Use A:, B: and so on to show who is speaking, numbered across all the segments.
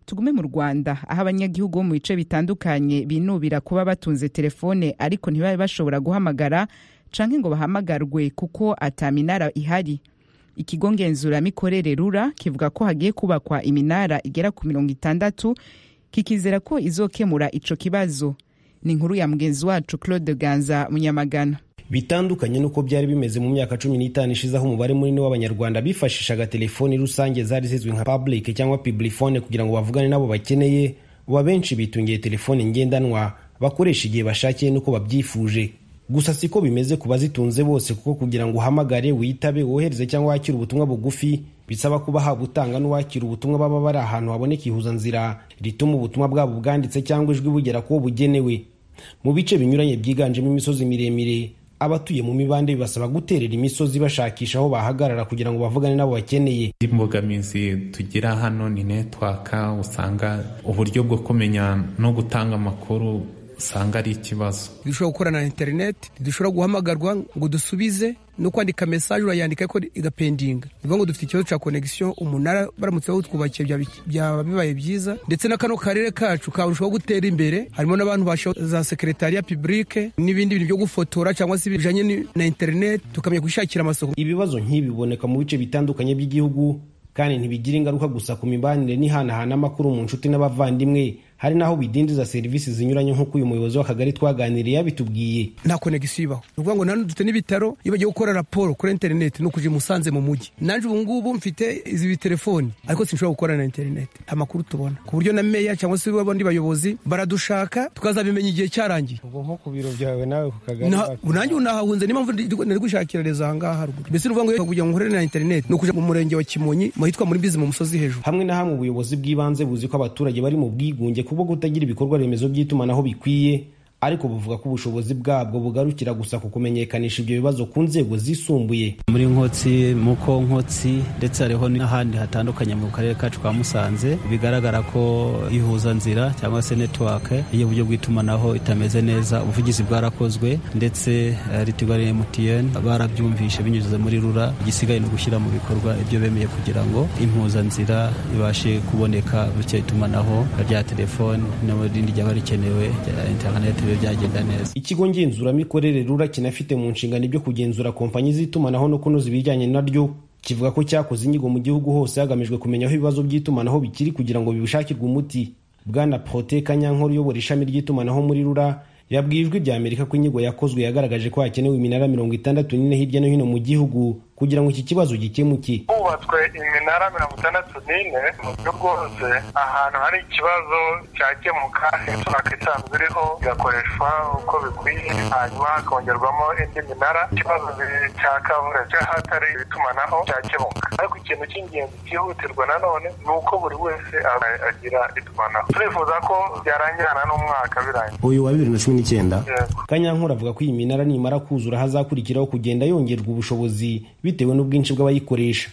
A: tugume mu rwanda aho abanyagihugu bo mu bice bitandukanye binubira kuba batunze telefone ariko ntibabe bashobora guhamagara canke ngo bahamagarwe kuko ataminara ihari ikigo ngenzuramikorere rura kivuga ko hagiye kubakwa iminara igera ku mirongo itandatu kikizera ko izokemura ico kibazo ni inkuru ya mugenzi wacu claude ganza munyamagana
B: bitandukanye n'uko byari bimeze mu myaka cumi n'itanu ishize aho umubare munini w'abanyarwanda bifashishaga telefoni rusange zari zizwi nka public cyangwa piblifone kugira ngo bavugane n'abo bakeneye uba benshi bitungiye telefoni ngendanwa bakoresha igihe bashakiye n'uko babyifuje gusa siko bimeze ku bazitunze bose kuko kugira ngo uhamagare witabe wohereze cyangwa wakire ubutumwa bugufi bisaba kuba haba utanga n'uwakira ubutumwa baba bari ahantu haboneka ihuzanzira rituma ubutumwa bwabo bwanditse cyangwa ijwi bugera kuwo bugenewe mu bice binyuranye byiganjemo imisozi miremire abatuye mu mibande bibasaba guterera imisozi bashakisha aho bahagarara kugira ngo bavugane n'abo bakeneye
C: imbogamizi tugira hano ni netwaka usanga uburyo bwo kumenya no gutanga amakuru usanga ari ikibazo
D: ntidushobora gukorana na interineti ntidushobora guhamagarwa ngo dusubize no kwandika mesaje urayandika ariko igapendinga ni ukuvuga ngo dufite ikibazo cya konegisiyo umunara baramutse bawutwubakiye byaba bibaye byiza ndetse na kano karere kacu karushaho gutera imbere harimo n'abantu basha za sekeretariya pibulike n'ibindi bintu byo gufotora cyangwa se bijyanye na interineti tukamenya kwishakira amasoko
B: ibibazo nk'ibi biboneka mu bice bitandukanye by'igihugu kandi ntibigira ingaruka gusa ku mibanire n'ihanahana amakuru mu nshuti n'abavandimwe hari n'aho bidindiza serivisi zinyuranye nk'uko uyu muyobozi w'akagari twaganiriye yabitubwiye
D: nta konegisiyo ibaho ni ukuvuga ngo nanone dufite n'ibitaro iyo bagiye gukora raporo kuri interineti ni ukujya imusanze mu mujyi nanjye ubu ngubu mfite izi telefoni ariko sinshobora gukora na interineti nta makuru tubona ku buryo na meya cyangwa se abandi bayobozi baradushaka tukazabimenya igihe cyarangiye
E: ubwo nko ku biro byawe nawe ku kagari
D: nanjye unahahunze niyo mpamvu nari gushakirareza aha ngaha haruguru mbese ni ukuvuga ngo kugira ngo nkorere na interineti ni ukujya mu murenge wa kimonyi mu hitwa muri bizi mu musozi hejuru
B: hamwe na hamwe ubuyobozi bw'ibanze buzi ko abaturage bari mu bwigunge kubwo kutagira ibikorwa remezo by'itumanaho bikwiye ariko buvuga ko ubushobozi bwabwo bugarukira gusa ku kumenyekanisha ibyo bibazo ku nzego zisumbuye
F: muri nkotsi muko nkotsi ndetse hariho n'ahandi hatandukanye mu karere kacu ka musanze bigaragara ko ihuzanzira cyangwa se netiwake y'uburyo bw'itumanaho itameze neza ubuvugizi bwarakozwe ndetse ritigo ya mtn barabyumvishe binyuze muri rura igisigaye no gushyira mu bikorwa ibyo bemeye kugira ngo impuzanzira ibashe kuboneka bityo itumanaho rya telefoni n'irindi ryaba rikenewe rya interineti byagenda neza
B: ikigo ngenzuramikorere rura kinafite mu nshingano ibyo kugenzura kompanyi z'itumanaho no kunoza ibijyanye naryo kivuga ko cyakoze inyigo mu gihugu hose hagamijwe kumenya aho ibibazo by'itumanaho bikiri kugira ngo bibishakirwe umuti bwana prote kanyankore uyobora ishami ry'itumanaho muri rura yabwiye ijwi rya amerika ko inyigo yakozwe yagaragaje ko hakenewe iminara mirongo itandatu n'ine hirya no hino mu gihugu kugira ngo iki kibazo gikemuke
G: hubatswe iminara mirongo itandatu n'ine mu buryo bwose ahantu hari ikibazo cyakemuka netwaka isanzwe iriho igakoreshwa uko bikwiye hanyuma hakongerwamo indi minara ikibazo cya kavura cy'ahatari itumanaho cyakemuka ariko ikintu cy'ingenzi cyihutirwa nanone ni uko buri wese agira itumanaho turifuza ko byarangirana n'umwaka birangiye
B: uyu wa bibiri na cumi n'icyenda kanyankura avuga ko iyi minara nimara kuzura hazakurikiraho kugenda yongerwa ubushobozi bitewe n'ubwinshi bw'abayikoresha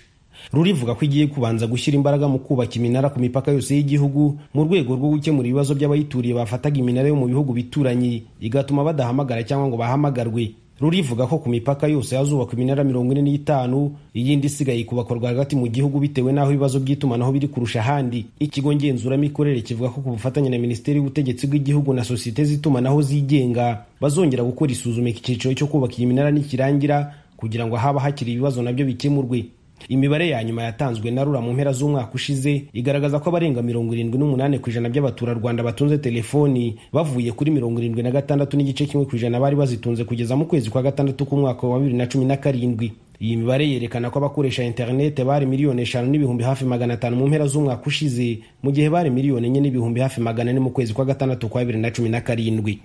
B: rurivuga ko igiye kubanza gushyira imbaraga mu kubaka iminara ku mipaka yose y'igihugu mu rwego rwo gukemura ibibazo by'abayituriye bafataga iminara yo mu bihugu bituranye igatuma badahamagara cyangwa ngo bahamagarwe rurivuga ko ku mipaka yose hazubakwa iminara mirongo ine n'itanu iyindi isigaye kubakorwa hagati mu gihugu bitewe n'aho ibibazo by'itumanaho biri kurusha ahandi ikigo ngenzuramikorere kivuga ko ku bufatanye na minisiteri y'ubutegetsi bw'igihugu na sosiyete z'itumanaho zigenga bazongera gukora isuzuma iki cyiciro cyo kubaka iyi minara nikirangira kugira ngo haba hakiri ibibazo nabyo bikemurwe imibare ya nyuma yatanzwe na rura mu mpera z'umwaka ushize igaragaza ko abarenga mirongo irindwi n'umunani ku ijana by'abaturarwanda batunze telefoni bavuye kuri mirongo irindwi na gatandatu n'igice kimwe ku ijana bari bazitunze kugeza mu kwezi kwa gatandatu k'umwaka wa bibiri na cumi na karindwi iyi mibare yerekana ko abakoresha interinete bari miliyoni eshanu n'ibihumbi hafi magana atanu mu mpera z'umwaka ushize mu gihe bari miliyoni enye n'ibihumbi hafi magana ane mu kwezi kwa gatandatu kwa bibiri na cumi na karindwi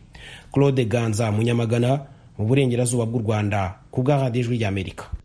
B: claude ganza munyamagana mu burengerazuba bw'u rwanda ku bwa radiyo ijwi ry'amerika